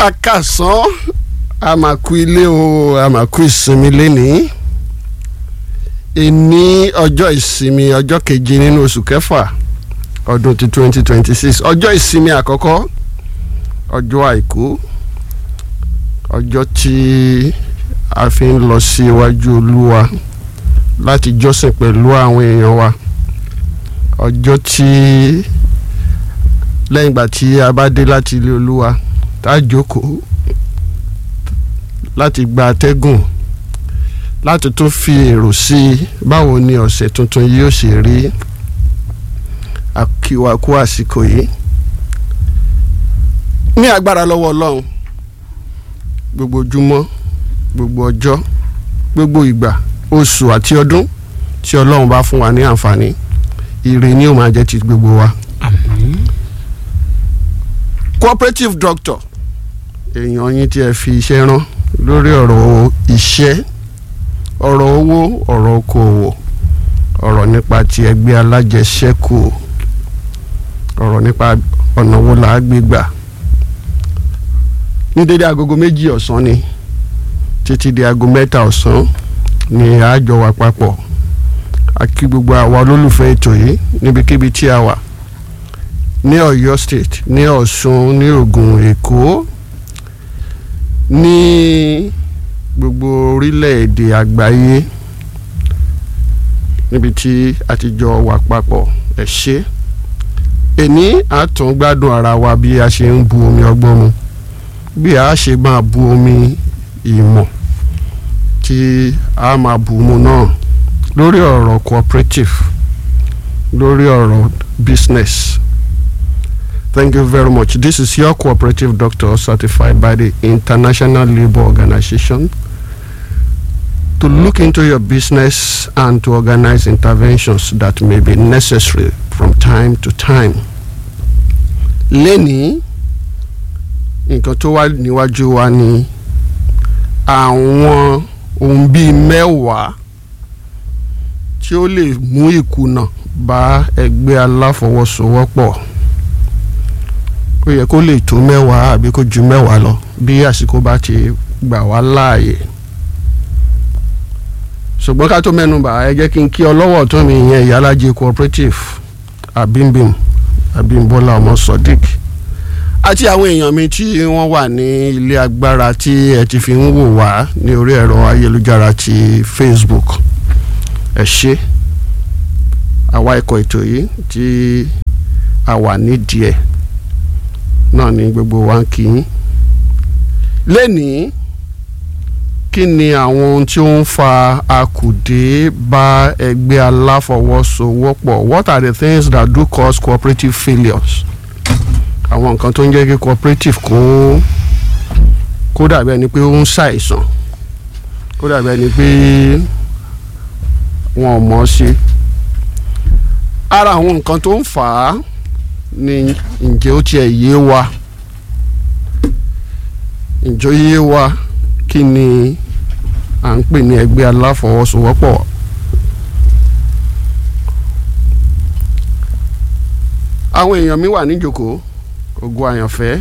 akásán a máa kú ilé o a máa kú ìsinmi lénìí ìní ọjọ́ ìsinmi ọjọ́ keje nínú oṣù kẹfà ọdún ti twenty twenty six ọjọ́ ìsinmi àkọ́kọ́ ọjọ́ àìkú ọjọ́ tí a fi ń lọ sí iwájú olúwa láti jọ́sìn pẹ̀lú àwọn èèyàn wa ọjọ́ tí lẹ́yìn ìgbà tí a bá dé láti ilé olúwa tá a jókòó láti gba atẹ́gùn láti tún fi èrò sí i báwo ni ọ̀sẹ̀ tuntun yìí ó ṣe rí àkíwákú àsìkò yìí ní agbára lọ́wọ́ ọlọ́run gbogbo ojúmọ́ gbogbo ọjọ́ gbogbo ìgbà oṣù àti ọdún tí ọlọ́run bá fún wa ní àǹfààní ire ni ó máa jẹ́ ti gbogbo wa. àmín cooperative doctor èèyàn yín tí ẹ fi iṣẹ́ rán lórí ọ̀rọ̀ iṣẹ́ ọ̀rọ̀ owó ọ̀rọ̀ okòwò ọ̀rọ̀ nípa ti ẹgbẹ́ alájẹṣẹ́kù ọ̀rọ̀ nípa ọ̀nà wo là á gbé gbà ní dédé agogo méjì ọ̀sán ni títí di aago mẹ́ta ọ̀sán ni àjọ wà papọ̀ a kí gbogbo àwa olólùfẹ́ ètò yìí níbikíbi tí a wà ní Ọ̀yọ́ state ní Ọ̀ṣun ní Ògùn Èkó ní gbogbo orílẹ̀-èdè àgbáyé níbi tí a ti jọ wà papọ̀ ẹ ṣé èní àtún gbádùn ara wa bí a ṣe ń bu omi ọgbọ́n mu bí a ṣe máa bu omi ìmọ̀ tí a máa bu mu náà lórí ọ̀rọ̀ cooperative lórí ọ̀rọ̀ business Thank you very much. This is your cooperative doctor certified by the International Labour Organization to look into your business and to organize interventions that may be necessary from time to time. Lẹ́ni nǹkan tó wà níwájú wa ni àwọn ohun bíi mẹ́wàá tí ó lè mú ìkùnà bá ẹgbẹ́ aláfọwọ́sowọ́pọ̀ ó yẹ kó lè tó mẹ́wàá àbí kó ju mẹ́wàá lọ bí àsìkò bá ti gbà wá láàyè ṣùgbọ́n ká tó mẹ́nu bà ẹ jẹ́ kí n kí ọlọ́wọ́ tó mi yẹn ìyálàjẹ cooperative abimbim abimbola ọmọ sodiq àti àwọn èèyàn mi tí wọ́n wà ní ilé agbára tí ẹ ti fi ń wò wá ní orí ẹ̀rọ ayélujára ti facebook ẹ ṣé àwa ikọ̀ ètò yìí tí a wà nídìí ẹ̀ náà ni gbogbo wa ń kí yín lẹ́nìí kí ni àwọn ohun tí ó ń fa akùdé bá ẹgbẹ́ aláfọwọ́sowọ́pọ̀ what are the things that do cause cooperative failures àwọn nǹkan tó ń jẹ́ kí cooperative kó kó dàbí ẹni pé ó ń ṣàìsàn kó dàbí ẹni pé wọn ò mọ̀ ọ́ sí ara àwọn nǹkan tó ń fà á ni ǹjẹ́ ó tiẹ̀ yé wa ǹjẹ́ ó yé wa kí ni à ń pè ní ẹgbẹ́ aláfọwọ́sowọ́pọ̀ àwọn èèyàn mi wà níjókòó ògo àyànfẹ́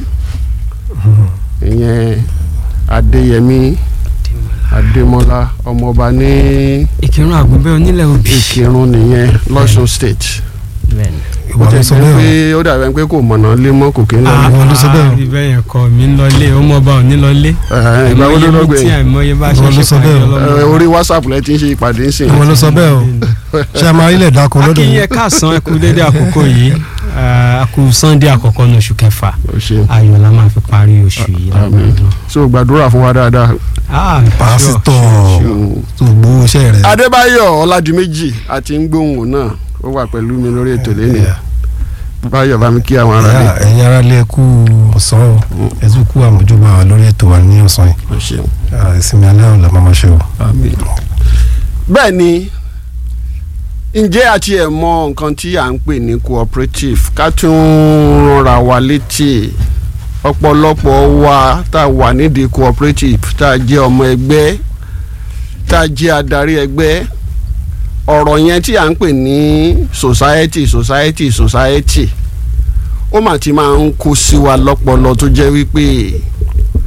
ìyẹn adéyẹmí adémọlá ọmọọba ní ìkírun àgùnbẹ́ onílẹ̀ òbí. ìkírun nìyẹn lọ́sùn state bẹ́ẹ̀ni. ó ìwà ti ló sọ jẹ́ bẹ́ẹ̀ pé ó dàbí ẹni pé kò mọ̀nà lé mọ́ kò kí ń lọ Ah, lé. ìwọ ló sọ bẹ́ẹ̀ o. ah, ibẹ̀ yẹn kọ́ mi ń lọlé ó mọ̀ bá òní lọlé. Ẹ̀hẹ́n, ìgbà wo ló lọ tí gbẹ̀yìn àìmọye bá ṣe Ìwọ ló ṣe sọ pàdé bẹ́ẹ̀ o. ọlọ́mọ. Ẹ, orí whatsapp lẹ ti ń ṣe ìpàdé ń sìn ìwọ ló sọ bẹ́ẹ̀ o ṣé a máa rí ilẹ̀ dáko lọ́dọ̀ akínyẹ yìí káàsán ẹkú dédé àkókò yìí ah, a kú sunday àkọ́kọ́ ní oṣù kẹfà ó ṣe ayọ̀ la máa fi parí oṣù yìí. àmín. so gbàdúrà fún wa dáadáa. Ah, pásítọ̀ sure, tó gbowó iṣẹ́ rẹ̀ adébáyọ̀ ọládìméjì àti ń gbóhùn náà ó wà pẹ̀lú mi lórí ètò lẹ́nìí báyọ̀ bá mi kí àwọn ará Ìyá, rẹ̀ ẹ̀yin ará lé kú ọ̀sán o ẹ tún kú àmójúbà wa lórí ètò wa ní ọ̀sán yìí ó ṣeun. Ah, ìsinmi alẹ́ ọ̀la máa ma ṣe o. bẹ́ẹ̀ ni ǹjẹ́ àti ẹ̀ mọ nǹkan tí à ń pè ní cooperative ká tún rọra wa létí ọ̀pọ̀lọpọ̀ wa tá a wà nídìí cooperative tá a jẹ́ ọmọ ẹgbẹ́ tá a jẹ́ adarí ẹgbẹ́ ọ̀rọ̀ yẹn tí à ń pè ní society society society ó mà ti máa ń kó sí wa lọ́pọlọ tó jẹ́ wípé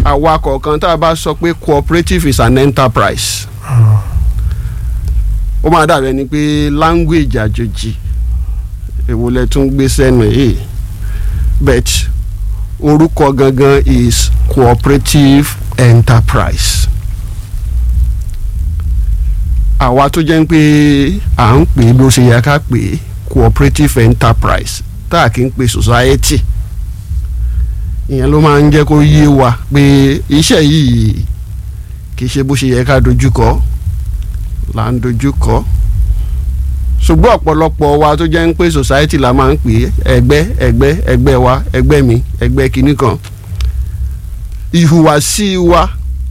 àwa kọ̀ọ̀kan tá a bá sọ pé cooperative is an enterprise ó máa dàbí ẹni pé language àjòjì èwo lẹ tún gbé sẹ́nu yìí but orúkọ gangan is cooperative enterprise àwa tó jẹ́ pé à ń pè é bó ṣe yẹ ká pè é cooperative enterprise tá a kì í pè society ìyẹn ló máa ń jẹ́ kó yé wa pé iṣẹ́ yìí kì í ṣe bó ṣe yẹ ká dojúkọ là ń dojúkọ ṣùgbọ́n ọ̀pọ̀lọpọ̀ wa tó jẹ́ ń pé society la máa ń pè é ẹgbẹ́ ẹgbẹ́ ẹgbẹ́ wa ẹgbẹ́ mi ẹgbẹ́ kinní kan ìhùwàsí wa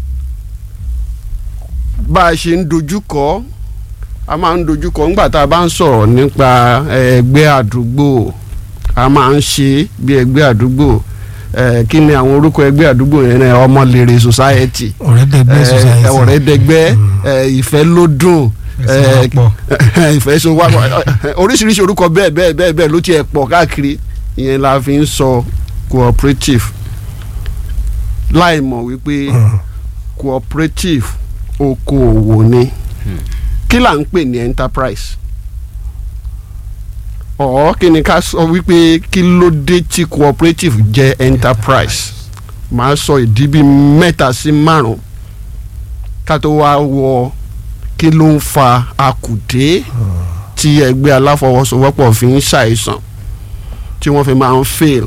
bá a ṣe ń dojúkọ a máa ń dojúkọ nígbà tá a bá ń sọ̀rọ̀ nípa ẹgbẹ́ àdúgbò a máa ń ṣe bí ẹgbẹ́ àdúgbò eh, kí ni àwọn orúkọ ẹgbẹ́ àdúgbò yẹn náà ọmọlèrè society ọ̀rẹ́dẹ̀gbẹ́ eh, society ọ̀rẹ́dẹ̀gbẹ́ eh, ìfẹ́ lódùn Ẹ̀sìn eh, ọ̀pọ̀. ìfẹ́ so wá oríṣiríṣi orúkọ bẹ́ẹ̀ bẹ́ẹ̀ bẹ́ẹ̀ bẹ́ẹ̀ ló tiẹ̀ pọ̀ káàkiri ìyẹn la fi ń sọ cooperative láì mọ̀ wípé cooperative okòòwò ni kí là ń pè ní enterprise ọ̀ kí ni ká sọ wípé kí ló dé tí cooperative jẹ́ enterprise màá sọ ìdí bíi mẹ́ta sí márùn-ún ká tó wá wọ kí ló ń fa akùdé tí ẹgbẹ́ aláfọwọ́sowọ́pọ̀ fi ń ṣàìsàn tí wọ́n fi máa ń fail.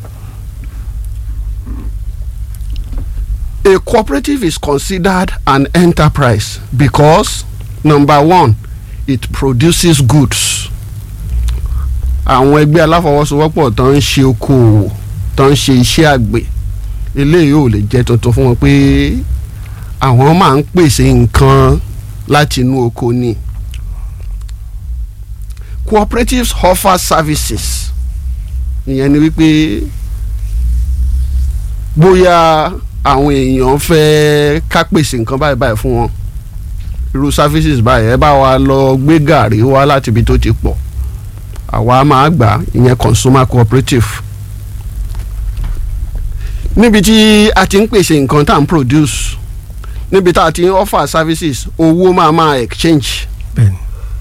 A cooperative is considered an enterprise because number one it produces goods. àwọn ẹgbẹ́ aláfọwọ́sowọ́pọ̀ tó ń ṣe okòwò tó ń ṣe iṣẹ́ àgbẹ̀ eléyìí ò lè jẹ́ tuntun fún wọn pé àwọn máa ń pèsè nǹkan láti inú oko ni. cooperatives offer services ìyẹn ni wípé bóyá àwọn èèyàn fẹ́ ká pèsè nǹkan báyìí báyìí fún wọn irú services báyìí ẹ bá wa lọ gbé gàrí wá láti ibi tó ti pọ̀ àwa máa gbà ìyẹn consumer cooperative níbi tí a ti ń pèsè nǹkan tá à ń produce níbi tá a ti ń offer services owó máa máa exchange bẹ́ẹ̀ni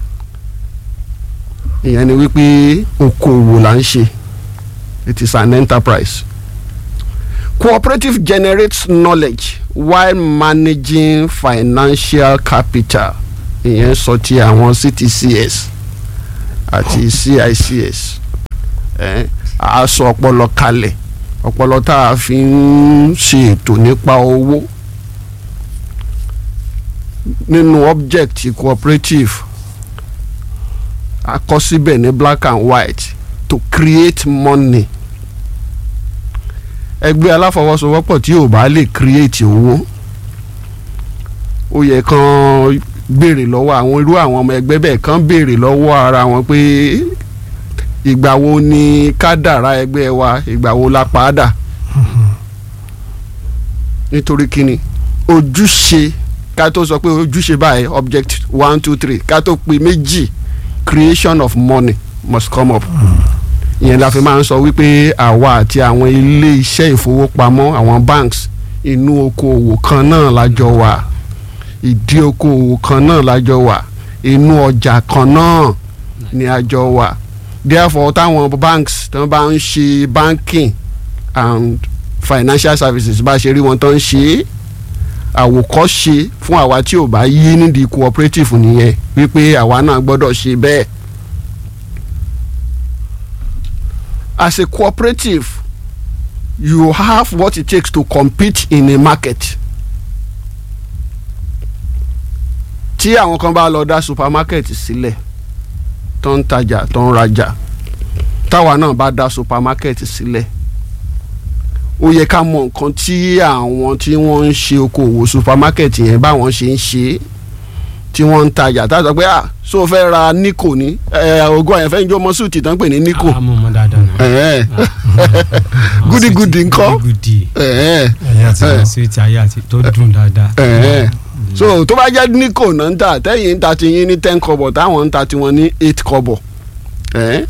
ìyẹn ni wípé okòwò là ń ṣe it is an enterprise cooperative generates knowledge while managing financial capital ìyẹn sọ ti àwọn ctcs àti cics ẹ a sọ ọpọlọ kalẹ̀ ọpọlọ tá a fi ń ṣe ètò nípa owó nínú object cooperative a kọ síbẹ̀ ní black and white to create money ẹgbẹ́ aláfọwọ́sowọ́pọ̀ tí ò bá lè create owó ó yẹ kán béèrè lọ́wọ́ àwọn irú àwọn ọmọ ẹgbẹ́ bẹ́ẹ̀ kán béèrè lọ́wọ́ ara wọn pé ìgbà wo ni kádàrá ẹgbẹ́ wa ìgbà wo la padà nítorí kíni ojúṣe ká tó sọ pé ojúṣe báyìí object one two three ká tó pe méjì creation of money must come up ìyẹn la fi máa ń sọ wípé àwa àti àwọn ilé iṣẹ́ ìfowópamọ́ àwọn banks inú okòòwò kan náà lájọ wà ìdí okòòwò kan náà lájọ wà inú ọjà kan náà ni àjọ wà therefore táwọn banks tí wọ́n bá ń ṣe banking and financial services bá ṣe rí wọn tó ń ṣe é àwòkọ́ṣe fún àwa tí ò bá yí nídìí cooperative nìyẹn wípé àwa náà gbọ́dọ̀ ṣe bẹ́ẹ̀. as a cooperative you have what it takes to compete in a market. tí àwọn kan bá lọ dá supermarket sílẹ̀ tó ń tajà tó ń rajà táwa náà bá dá supermarket sílẹ̀ ó yẹ ká mọ nǹkan tí àwọn tí wọ́n ń ṣe okòwò supermarket yẹn báwọn ṣe ń ṣe é tí wọ́n ń tajà tá a sọ pé ah so fẹ́ ra nico ní ogún àyànfẹ́ ń jó ọmọ suit tán pè ní nico a mọ̀ mọ́ dáadáa náà. ẹ̀ẹ́ gúdígúdí ńkọ́ gúdígúdí ẹ̀ẹ́ ẹ̀yà àti Eh. sweet ayé àti tó dùn dáadáa. ẹ̀ẹ́ so tó bá jẹ́ nico náà ń tà tẹ́yìn ń ta ti yín ní ten kọ́bọ̀ táwọn ń ta tiwọn ní eight kọ́bọ̀ ẹ̀ẹ́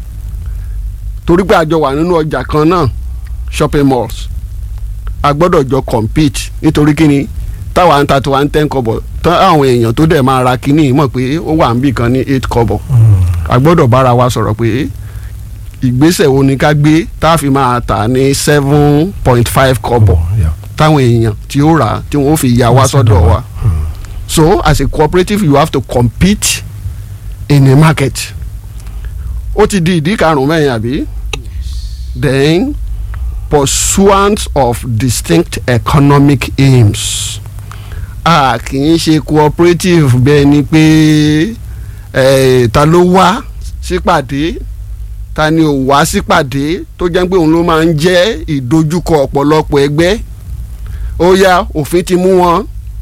torí pé àjọ wà nínú ọjà kan náà shopping malls a gbọ́dọ̀ jọ compete nítorí kíni táwa ń ta tiwa ń ten kọ́bọ̀ tán àwọn èèyàn tó dẹ̀ máa ra kíní mọ̀ pé ó wà níbì kan ní eight kọ́bọ̀ a gbọ́dọ̀ bára wa sọ̀rọ̀ pé ìgbésẹ̀ wo ni ká gbé tá a fi máa tà ní seven point five kọ́bọ̀ táwọn èèyàn tí ó rà á tí wọ́n fi yà wá sọ́dọ̀ wa so as a cooperative you have to compete in a market ó ti di ìdí karùn-ún mẹ́rin àbí then pursuant of distinct economic aims a kì í ṣe cooperative bẹ́ẹ̀ ni pé eh, ta ló wá sípàdé ta ni ò wá sípàdé tó jẹ́ pé òun ló máa ń jẹ́ ìdojúkọ ọ̀pọ̀lọpọ̀ ẹgbẹ́ ó yá òfin ti mú wọn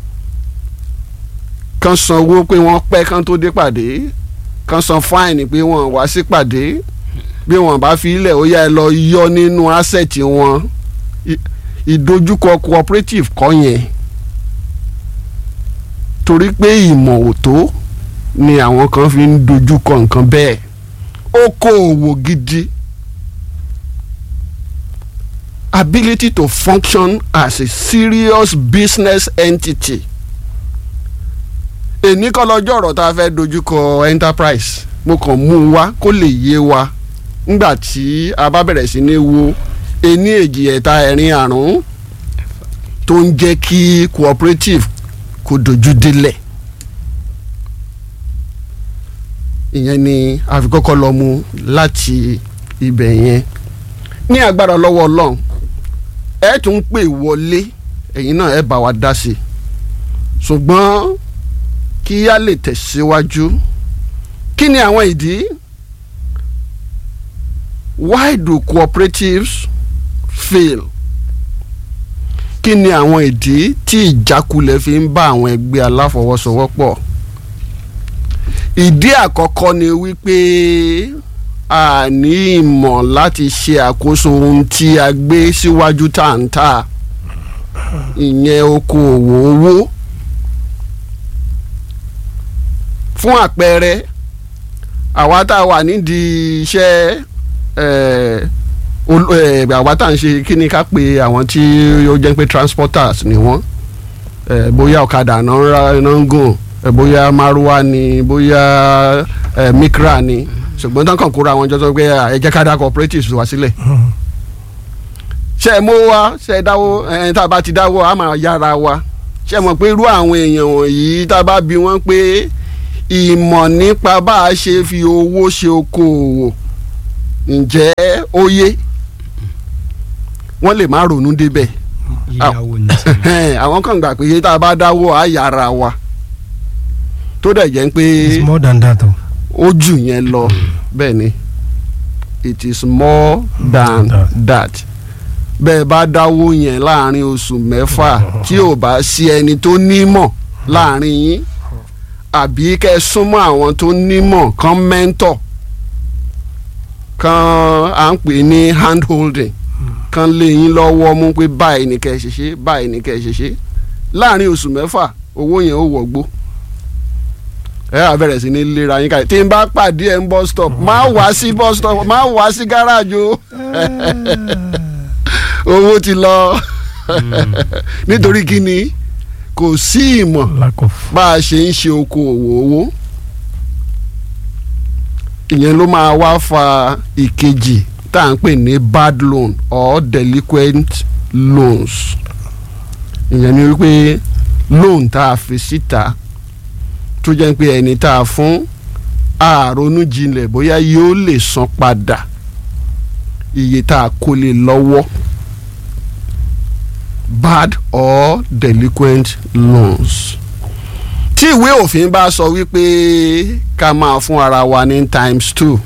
kan sanwó pé wọ́n pẹ́ kan tó dé pàdé kan san fáìnì pé wọ́n wá sípàdé bí wọ́n bá fi ilẹ̀ ó yá ẹ lọ yọ nínú asset wọn I- ìdojúkọ cooperative kọ́ yẹn torí pé ìmọ̀ òtó ni àwọn kan fi ń dojúkọ nǹkan bẹ́ẹ̀ okòòwò gidi ability to function as a serious business entity èní kọ́ lọ́jọ́ ọ̀rọ̀ tá a fẹ́ dojúkọ enterprise mo kàn mú un wá kó lè yé wa nígbà tí a bá bẹ̀rẹ̀ sí ní wo ení èjì ẹ̀ta ẹ̀rin àrún tó ń jẹ́ kí cooperative kó dojú délẹ̀ ìyẹn ni a fi kọ́kọ́ lọ mú láti ibẹ̀ yẹn ní agbára lọ́wọ́ ọlọ́run ẹ tún pè wọlé ẹ̀yin náà ẹ bá wa dá sí i ṣùgbọ́n kí a lè tẹ̀síwájú kí ni àwọn ìdí why do cooperatives fail kí ni àwọn ìdí tí ìjákulẹ̀ fi ń bá àwọn ẹgbẹ́ aláfọwọ́sowọ́pọ̀ ìdí àkọ́kọ́ ni wípé a ní ìmọ̀ láti ṣe àkóso ohun tí a gbé síwájú tá à ń tà ìyẹn okòòwò owó fún àpẹẹrẹ àwa tá a wà nídìí iṣẹ́ eh, ol- eh, àwa tá à ń ṣe kí ni ká pe àwọn tí ó jẹ́ pé transporters ni wọ́n eh, bóyá ọ̀kadà náà ń ra náà ń gùn eh, bóyá márúwá ni bóyá eh, mikra ni ṣùgbọ́n tán kàn kóra àwọn jọ sọ pé "Ah, ẹ jẹ́ ká dá cooperatives wá sílẹ̀ ṣe é mú wa ṣe é dáwó ẹ tá a bá ti dáwó a máa yára wa ṣe é mọ̀ pé irú àwọn èèyàn wọ̀nyí tá a bá bi wọ́n pé ìmọ̀ nípa bá a ṣe fi owó ṣe okòòwò ǹjẹ́ ó yé wọ́n lè má ronú débẹ̀ yíyáwó ní tiwọn. àwọn kan gbà pé tá a bá dáwó a yára wa tó dẹ̀ jẹ́ pé it's more than that o. ó jù yẹn lọ bẹ́ẹ̀ ni it is more than That. that bẹ́ẹ̀ bá dáwó yẹn láàrin oṣù mẹ́fà tí ò bá sí ẹni tó nímọ̀ láàrin yín àbí kẹ́ ẹ súnmọ́ àwọn tó nímọ̀ kan mẹ́ńtọ̀ kan à ń pè ní hand holding kan lé yín lọ́wọ́ mú pé báyìí ni kẹ́ ẹ ṣe ṣe báyìí ni kẹ́ ẹ ṣe ṣe láàrin oṣù mẹ́fà owó yẹn ó wọ̀gbó ẹ á bẹ̀rẹ̀ sí ní lera yín káyọ̀ tí n bá pàdé ẹ̀ ń bus stop má wá sí bus stop má wá sí gáràjò owó ti lọ nítorí kí ni kò sí ìmọ̀ lack of. bá a ṣe ń ṣe okòòwò owó ìyẹn ló máa wá fa ìkejì tá à ń pè ní bad loan or delinquent loans ìyẹn ni wípé loan tá a fi síta tó jẹ́ pé ẹni tá a fún àrònú jinlẹ̀ bóyá yóò lè san padà iye tá a kó lé lọ́wọ́ bad or delinquent loans tí ìwé òfin bá sọ wípé ká máa fún ara wa ní times two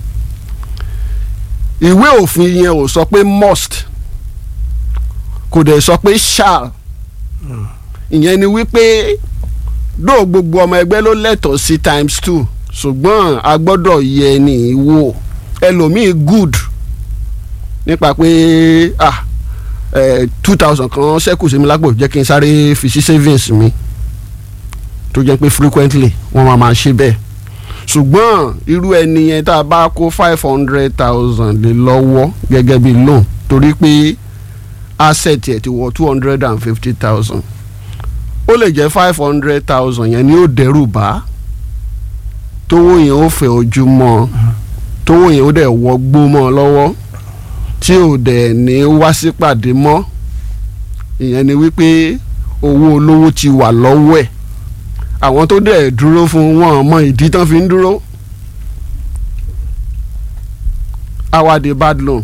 ìwé òfin yẹn ò sọ pé must kò dẹ̀ sọ pé shall ìyẹn ni wípé dóò gbogbo ọmọ ẹgbẹ́ ló lẹ́tọ̀ọ́ sí times two ṣùgbọ́n a gbọ́dọ̀ yẹ ẹni wò ẹlòmíì good nípa pé ah two thousand kan ṣẹ́kù sí mi lápò jẹ́ kí n sáré fi sí savings mi tó jẹ́ pé frequently wọ́n máa máa ṣe bẹ́ẹ̀ ṣùgbọ́n irú ẹni yẹn tá a bá kó five hundred thousand lé lọ́wọ́ gẹ́gẹ́ bí loan torí pé asset ẹ̀ ti wọ two hundred and fifty thousand ó lè jẹ́ five hundred thousand yẹn ni ó dẹ́rù bá tówó yẹn ó fẹ́ ojú mọ́ ọ tówó yẹn ó dẹ̀ wọgbó mọ́ ọ lọ́wọ́ tí ò dẹ̀ ní wá sípàdé mọ́ ìyẹn ni wípé owó olówó ti wà lọ́wọ́ ẹ̀ àwọn tó dẹ̀ dúró fún wọn mọ ìdí tán fi ń dúró awade bad loan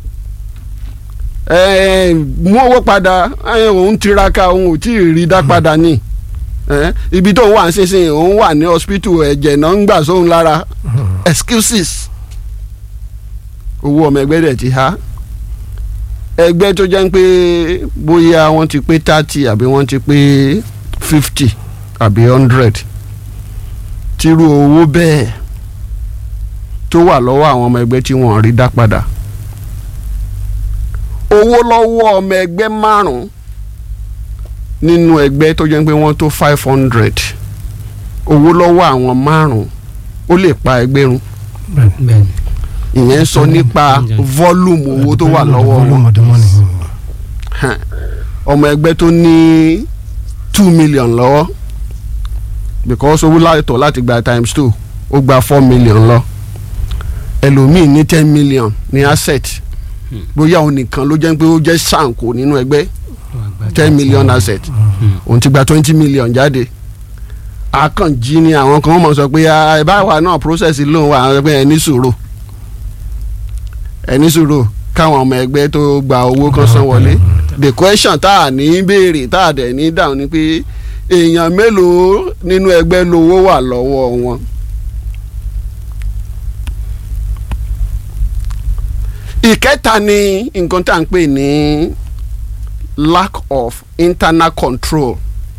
ẹ mú owó padà ẹ, òun tiraka òun ò tí ì rí dá padà ní ẹ, ibi tó ń wà nísinsìnyí òun wà ní hospital ẹ̀jẹ̀ náà ń gbà sóhun lára excuses owó ọmọ ẹgbẹ́ dẹ̀ ti há ẹgbẹ́ tó jẹ́ ń pé bóyá wọ́n ti pé thirty àbí wọ́n ti pé fifty àbí hundred tírú owó bẹ́ẹ̀ tó wà lọ́wọ́ àwọn ọmọ ẹgbẹ́ tí wọ́n rí dá padà owó lọ́wọ́ ọmọ ẹgbẹ́ márùn-ún nínú ẹgbẹ́ tó jẹ́ pé wọ́n tó five hundred owó lọ́wọ́ àwọn márùn-ún ó lè pa ẹgbẹ́ run bẹ́ẹ̀ni ìyẹn ń sọ nípa volume owó tó wà lọ́wọ́ wọn volume of the money. Hàn. ọmọ ẹgbẹ́ tó ní two million lọ́wọ́ because owó láìtọ̀ láti gba times two ó gba four million lọ ẹlòmíì ní ten million ní asset bóyá òun nìkan ló jẹ́ pé ó jẹ́ ṣàǹkó nínú ẹgbẹ́ ten million asset òun ti gba twenty million jáde akànjí ni àwọn kan mọ̀ sọ pé "Ah, ẹ bá wa náà process loan wa àwọn ẹgbẹ́ ẹ ní sùúrù ẹ ní sùúrù káwọn ọmọ ẹgbẹ́ tó gba owó kan san wọlé the question tá a ní béèrè tá a dẹ̀ ní dáhùn ni pé èèyàn mélòó nínú ẹgbẹ́ lówó wà lọ́wọ́ wọn. ìkẹta ni nǹkan tá à ń pè ní lack of internal control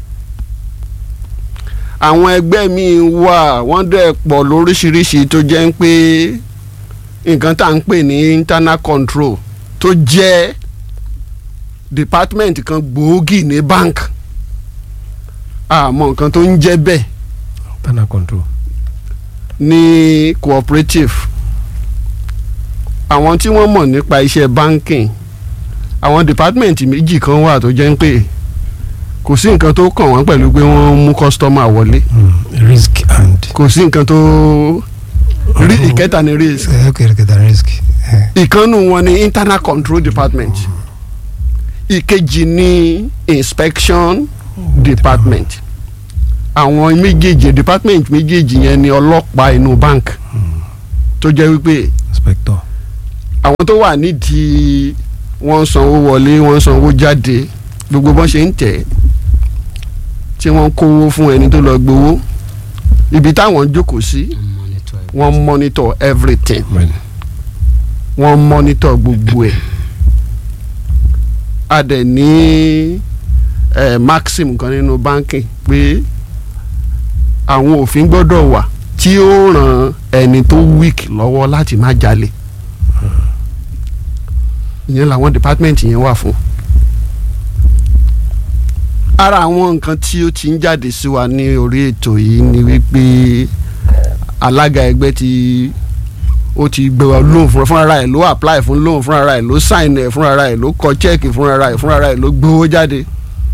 àwọn ẹgbẹ́ míì wà wọ́n dẹ̀ pọ̀ lóríṣiríṣi tó jẹ́ ń pé nǹkan tá à ń pè ní internal control tó jẹ́ department kan gbòógì ní bank àmọ́ nǹkan tó ń jẹ́ bẹ́ẹ̀ internal control. ní cooperative àwọn tí wọ́n mọ̀ nípa iṣẹ́ banking àwọn department méjì kan wà tó jẹ́ ń pé kò sí nǹkan tó kàn wọ́n pẹ̀lú pé wọ́n mú customer wọlé Mm, risk and. kò sí nǹkan tó rí ìkẹta ní risk Eh, okay okay the risk. Eh, ìkànnù wọn ní internal control department ìkejì ní inspection department àwọn méjèèjì department méjèèjì yẹn ni ọlọ́pàá inú bank tó jẹ́ wípé inspector. àwọn tó wà nídìí wọ́n ń sanwó wọlé wọ́n ń sanwó jáde gbogbo bọ́n ṣe ń tẹ̀ tí wọ́n ń kówó fún ẹni tó lọ gbowó ibi táwọn jókòó sí wọ́n monitor everything Right. wọ́n monitor gbogbo ẹ̀ a dẹ̀ ní eh, maxim kan nínú báńkì pé àwọn òfin gbọ́dọ̀ wà tí ó ràn ẹni tó weak lọ́wọ́ láti má jalè ìyẹn làwọn department yẹn wà fún ara àwọn nǹkan tí ó ti ń jáde sí wa ní orí ètò yìí ni wípé alága ẹgbẹ́ ti ó ti gbé wa loan fún fúnra ẹ̀ ló apply fún loan fúnra ẹ̀ ló sign ẹ̀ fúnra ẹ̀ ló kọ check fúnra ẹ̀ fúnra ẹ̀ ló gbowó jáde.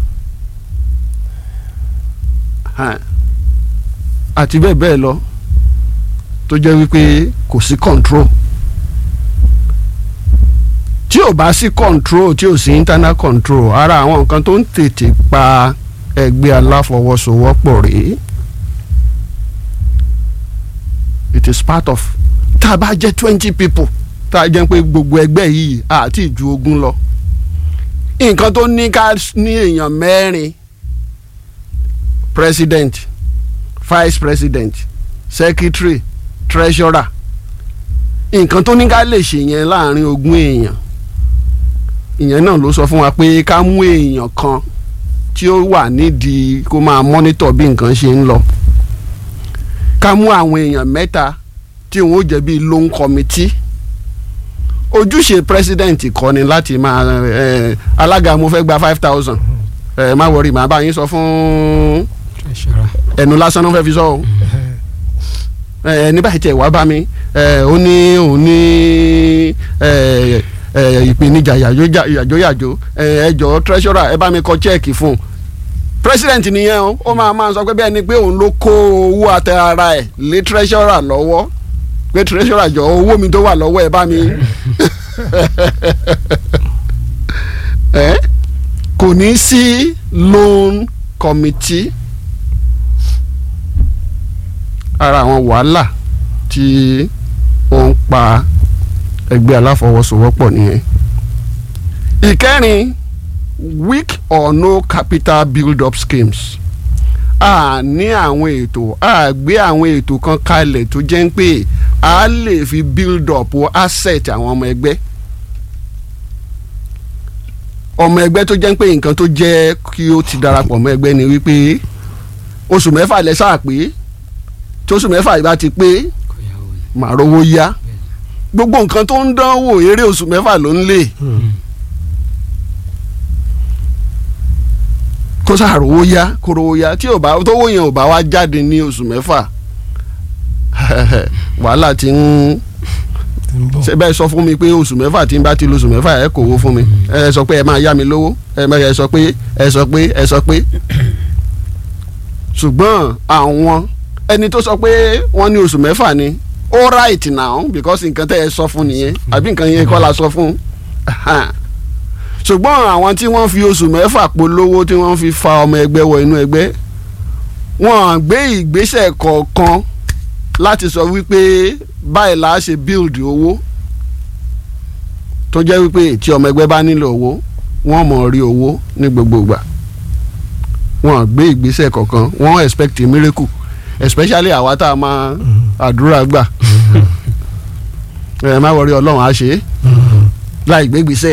Hàn. àti bẹ́ẹ̀ bẹ́ẹ̀ lọ tó jẹ́ wípé kò sí control tí ò bá sí control tí ò sí internal control ara àwọn nǹkan tó ń tètè pa ẹgbẹ́ aláfọwọ́sowọ́pọ̀ rèé it is part of tá a bá jẹ́ twenty people tá a jẹ́ pé gbogbo ẹgbẹ́ yìí àti ìju ogún lọ nǹkan tó ní ká ní èèyàn mẹ́rin president vice president secretary treasurer nǹkan tó ní ká lè ṣe yẹn láàrin ogún èèyàn ìyẹn náà ló sọ fún wa pé ká mú èèyàn kan tí ó wà nídìí kó máa monitor bí nǹkan ṣe ń lọ ká mú àwọn èèyàn mẹ́ta tí òun ó jẹ́ bíi loan committee ojúṣe president kọ́ ni láti máa ẹ alága mo fẹ́ gba five thousand ẹ má wọrí màá bá yín sọ fún ẹnu lásán náà fẹ́ fi sọ o ẹ ní báyìí tẹ̀ wá bá mi ẹ ó ní òun ní ẹ ẹ, ìpèníjà yàjó- yàjóyàjó ẹ, ẹ jọ̀ọ́ treasurer ẹ bá mi kọ chẹ́ẹ̀kì fún un president nìyẹn o ó máa máa sọ pé bẹ́ẹ̀ ni pé òun ló kó owó àtẹ ara ẹ̀ lé treasurer lọ́wọ́ pé treasurer jọ owó mi tó wà lọ́wọ́ ẹ bá mi ẹ kò ní sí loan committee ara àwọn wàhálà tí ó ń pa ẹgbẹ́ aláfọwọ́sowọ́pọ̀ nìyẹn ìkẹrin weak or no capital build up schemes a ní àwọn ètò a gbé àwọn ètò kan kalẹ̀ tó jẹ́ ń pé a lè fi build up asset àwọn ọmọ ẹgbẹ́ ọmọ ẹgbẹ́ tó jẹ́ ń pé nǹkan tó jẹ́ kí ó ti darapọ̀ mọ́ ẹgbẹ́ ni wípé oṣù mẹ́fà lẹ sáà pé tí oṣù mẹ́fà yìí bá ti pé màá rówó yá gbogbo nǹkan tó ń dánwò eré oṣù mẹ́fà ló ń lè kó sàrówó yá kó rówó yá tí ò bá tówó yẹn ò bá wá jáde ní oṣù mẹ́fà wàhálà ti ń tí ń bọ̀. ṣe bẹ́ẹ̀ sọ fún mi pé oṣù mẹ́fà tí n bá ti lo oṣù mẹ́fà ẹ kò wó fún mi ẹ sọ pé ẹ máa yá mi lówó ẹ má- ẹ sọ pé ẹ sọ pé ẹ sọ pé ṣùgbọ́n àwọn ẹni tó sọ pé wọ́n ní oṣù mẹ́fà ni all right now because nǹkan tẹ́ ẹ sọ fún nìyẹn àbí nǹkan yẹn kọ́ la sọ fún Ahan. ṣùgbọ́n àwọn tí wọ́n fi oṣù mẹ́fà polówó tí wọ́n fi fa ọmọ ẹgbẹ́ wọ inú ẹgbẹ́ wọ́n gbé ìgbésẹ̀ kọ̀ọ̀kan láti sọ wípé báyìí la ṣe build owó tó jẹ́ wípé tí ọmọ ẹgbẹ́ bá nílò owó wọ́n mọ̀ rí owó ní gbogbo ìgbà wọ́n gbé ìgbésẹ̀ kọ̀ọ̀kan wọ́n expect a miracle especially àwa tá a máa àdúrà gbà ẹ má wọrí ọlọ́run á ṣe é láì gbé ìgbésẹ̀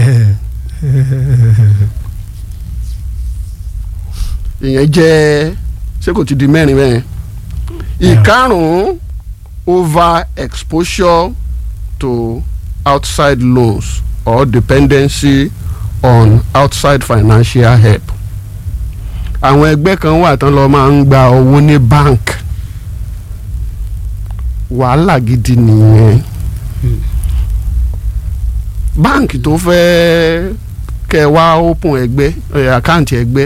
ìyẹn jẹ́ ṣé kò ti di mẹ́rin bẹ́ẹ̀ ìkarùn-ún over exposure to outside loans or dependency on outside financial help àwọn ẹgbẹ́ kan wà tán lọ máa ń gba owó ní bank wàhálà gidi nìyẹn báǹkì tó fẹ́ kẹ́ ẹ wá open ẹgbẹ́ ẹ, àkáǹtì ẹgbẹ́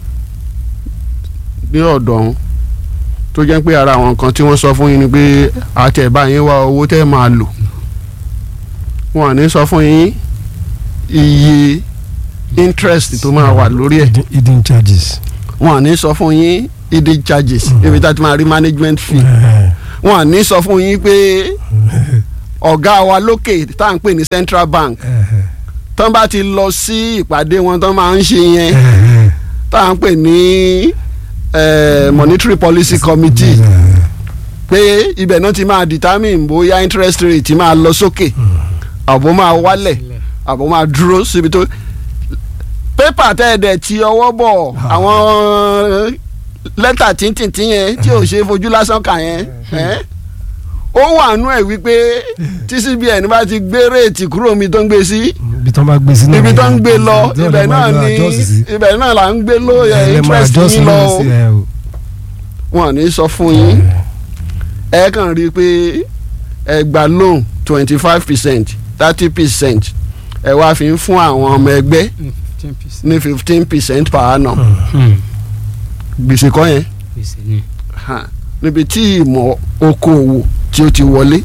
ní ọ̀dọ̀ ọ̀hún tó jẹ́ pé ara àwọn nǹkan tí wọ́n sọ fún yín ni pé àtẹ̀bá yín wá owó tẹ́ máa lò wọn ò ní sọ fún yín iye interest tó máa wà lórí ẹ̀ Hidden- hidden charges. wọn ò ní sọ fún yín hidden charges ibi tá a ti máa rí management fee wọn ò ní sọ fún yín pé ọ̀gá wa lókè tá à ń pè ní central bank tán bá ti lọ sí ìpàdé wọn tán máa ń ṣe yẹn tá à ń pè ní eh, monetary policy committee pé ibẹ̀ náà ti máa determine bóyá interest rate máa lọ sókè àbò máa wálẹ̀ àbò máa dúró síbi tó pépà tẹ́ẹ̀dẹ̀ tí ọwọ́ bọ̀ àwọn lẹ́tà tíntìntì yẹn tí ò ṣe é fojú lásán kà yẹn ẹ́ ó wà nú ẹ̀ wípé tí CBN bá ti gbé réètì kúrò mi tó ń gbé sí ibi tó ń bá gbé sí náà ibi tó ń gbé lọ ibi tó ń ibẹ̀ bá náà lọ ni adjust sí. ibẹ̀ náà là ń gbé ló yẹ Ẹ lè máa interest adjust yín lọ náà o sí ẹ o. wọn ò ní sọ fún yín ẹ kàn rí i pé ẹ gba loan twenty five percent thirty percent ẹ wá fi ń fún àwọn ọmọ ẹgbẹ́ ní fifteen percent per annum gbèsè kọ́ yẹn hàn, níbi tí ìmọ̀ okòòwò tí ó ti wọlé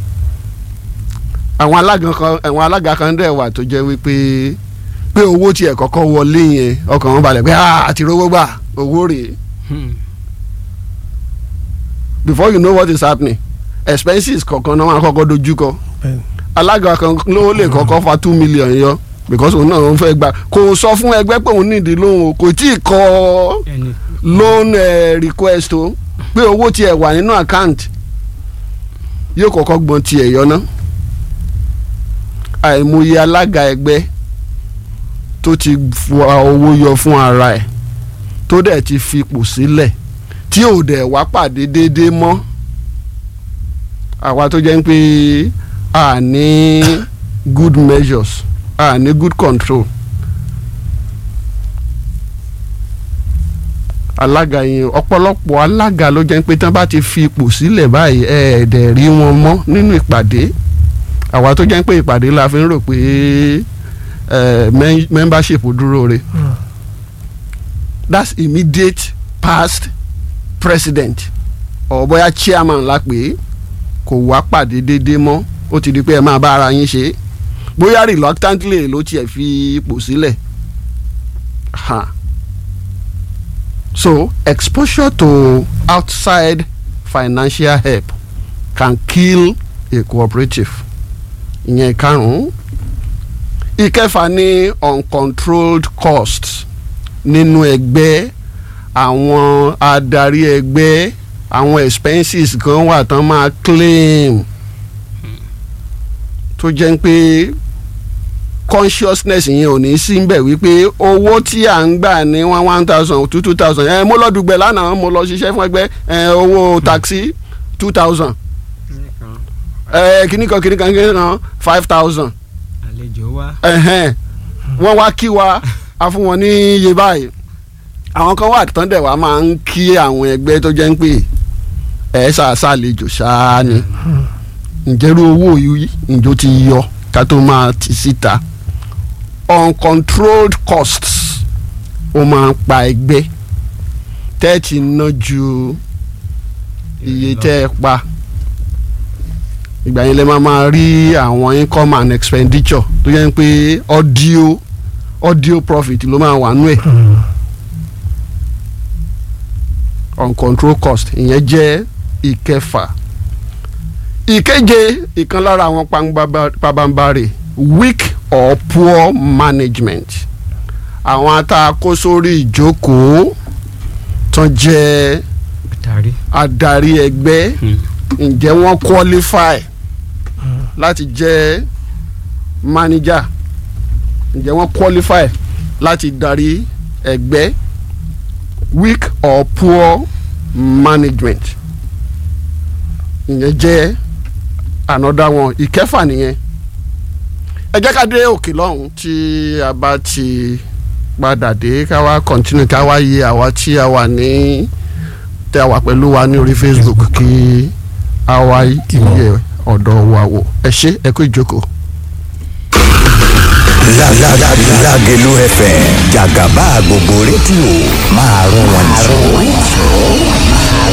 àwọn alága kan àwọn alága kan dẹ̀ wà tó jẹ́ wípé pé owó tiẹ̀ kọ́kọ́ wọlé yẹn ọkàn wọn balẹ̀ pé "Ah, àti rówó gbà owó rèé before you know what is happening expenses kọ̀ọ̀kan náà wọn á kọ́kọ́ dojú kọ Bẹ́ẹ̀ni. alága kan ló lè kọ́kọ́ fa two million yọ because òun náà òun fẹ́ gbà kò sọ fún ẹgbẹ́ pé òun nídìí lóhùn o kò tí ì kọ loan eh, request o pé owó tiẹ̀ wà nínú account yóò kọ́kọ́ gbọ́n tiẹ̀ yọ ná àìmọye alága ẹgbẹ́ tó ti fa owó yọ fún ara ẹ̀ tó dẹ̀ ti fipò sílẹ̀ tí ò dẹ̀ wá pàdé déédéé mọ́ àwa tó jẹ́ ń pé a ní good measures a ní good control alága yẹn ọ̀pọ̀lọpọ̀ alága ló jẹ́ pé tán bá ti fi ipò sílẹ̀ báyìí ẹ̀ẹ́dẹ̀ rí wọn mọ́ nínú ìpàdé àwa tó jẹ́ pé ìpàdé la fi ń rò pé eh, mem- membership dúró re that's immediate past president or bóyá chairman la pé kò wá pàdé déédéé mọ́ ó ti di pé ẹ máa bá ara yín ṣe bóyá reluctantly ló tiẹ̀ fi ipò sílẹ̀ ha so exposure to outside financial help can kill a cooperative ìyẹn ìkarùn-ún ìkẹfà ní uncontrolled costs nínú ẹgbẹ́ àwọn adarí ẹgbẹ́ àwọn expenses kan wà tán máa claim tó jẹ́ pé consciousness yẹn ò ní sí ń bẹ̀ wípé owó tí à ń gbà ní one one thousand two two thousand ẹ mo lọ dùgbẹ́ lánàá mo lọ ṣiṣẹ́ fún ẹgbẹ́ ẹ owó taxi two thousand ẹ kíní kan kíní kan kíní kan five thousand àlejò wa ẹ̀hẹ́n wọ́n wá kí wa a fún wọn ní iye báyìí àwọn kan wà tán dẹ̀ wá máa ń kí àwọn ẹgbẹ́ tó jẹ́ ń pè ẹ̀ ṣàṣàlejò ṣáá ni ǹjẹ́rú owó yìí ǹjọ́ ti yọ ká tó máa ti síta uncontrolled costs ó máa ń pa ẹgbẹ́ tẹ́ ẹ ti ná ju iye tẹ́ ẹ pa ìgbà yẹn lè máa máa rí àwọn income and expenditure tó yẹ pé audio audio profit ló máa wà nú ẹ̀ uncontrolled cost ìyẹn jẹ́ ìkẹfà ìkeje ìkan lára àwọn pangba- pabambarè weak or poor management àwọn atakó sórí ìjókòó tán jẹ́ tàrí. adarí ẹgbẹ́ ǹjẹ́ wọ́n qualify láti jẹ́ manager ǹjẹ́ wọ́n qualify láti darí ẹgbẹ́ weak or poor management ìyẹn jẹ́ another one ìkẹfà nìyẹn ẹ jẹ́ ká dé òkè lọ́hùn tí a bá ti padà dé ká wá continue ká wá yẹ àwa tí a wà ní tẹ́ a wà pẹ̀lú wa ní orí Facebook kí a wá yẹ ọ̀dọ̀ wa wò ẹ ṣé ẹ kú ìjókòó. Lágẹ̀lú FM jàgàbá gbogbo rédíò máa rún wọn jù.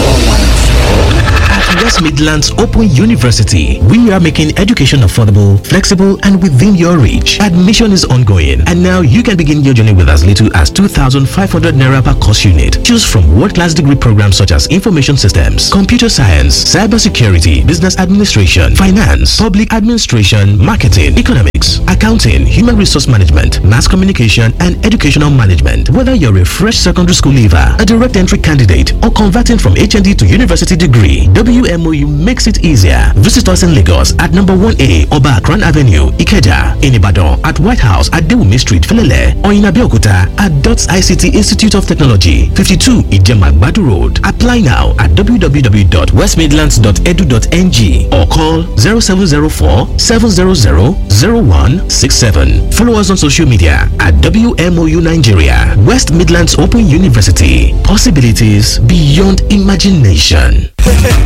At West Midlands Open University, we are making education affordable, flexible, and within your reach. Admission is ongoing, and now you can begin your journey with as little as 2,500 naira per course unit. Choose from world-class degree programs such as information systems, computer science, cybersecurity, business administration, finance, public administration, marketing, economics, accounting, human resource management, mass communication, and educational management. Whether you're a fresh secondary school leaver, a direct entry candidate, or converting from HND to university degree, WMOU makes it easier. Visit us in Lagos at number 1A Oba Akran Avenue, Ikeja, in Ibadan at White House at Dewumi Street, Felele, or in Abeokuta at DOTS ICT Institute of Technology, 52 Ijema Badu Road. Apply now at www.westmidlands.edu.ng or call 0704 700 0167. Follow us on social media at WMOU Nigeria, West Midlands Open University. Possibilities beyond imagination.